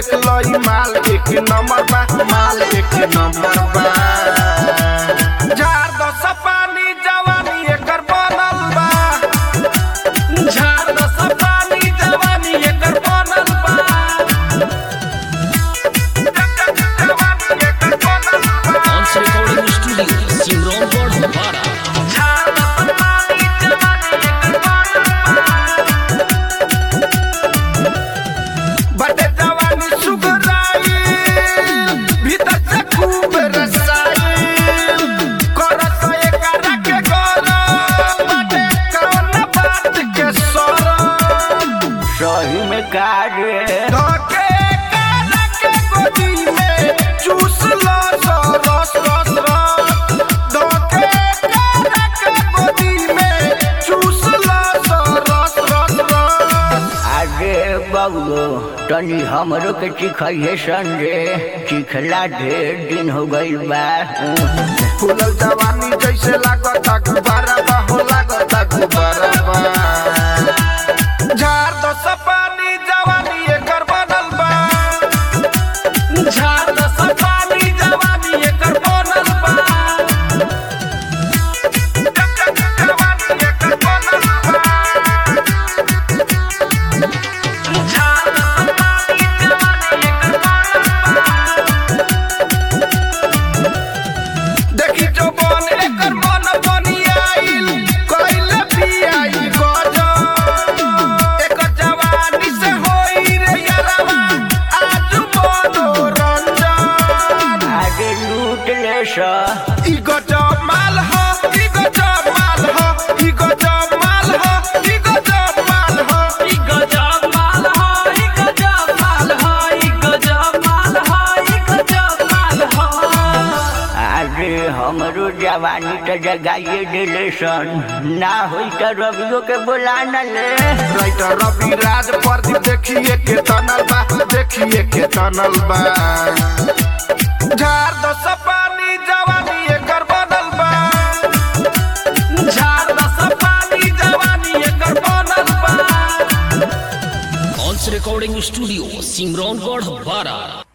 देख लो ई माल एक नंबर बा माल एक नंबर बा झाड़ दस पानी जवानी एकर बनल बा झाड़ दस पानी जवानी एकर बनल बा जवानी एकर बनल बा Once Recording Studio, Simron Bhara. झाड़ दस पानी जवानी एकर बनल बा बटे जवानी सुगराई भीतर से खूब रसाई करत एकरा के गरम बटे कौन बात के सरम सही में काजे धके एकरा के गोदी में चूस लो सो रस रस रस धके एकरा के गोदी में चूस लो सो रस रस रस आगे बबलो तनी हमरो के चिखइए संजे चिखला ढेर दिन हो गइल बा फूलल जवानी जैसे लागता गुब्बारा बा हो लागता गुब्बारा बा झाड़ दस पानी जवानी एकर बनल बा झाड़ दस पानी जवानी एकर बनल बा जवानी एकर बनल बा झाड़ दस पानी जवानी एकर बनल बा देखी जो बन एकर मन बनियाइल कइले पियाई गजब एकर जवानी से होई रे यरवा आज मनोरंजन आगे लूट ले सा ई गजब माल हो ई गजब माल हो ई गजब माल हो ई गजब माल हो ई गजब माल हो ई गजब माल हो ई गजब माल हो ई गजब माल हो आगे हमरो जवानी तो जगाइए दिले सन ना होई तो रवियो के बुला न ले राइटर रवि राज प्रदीप देखिए के तनल बा देखिए के तनल बा झाड़ दस पानी जवानी एकर बनल बा झाड़ दस पानी जवानी एकर बनल बा Once Recording Studio, Simron Bhara.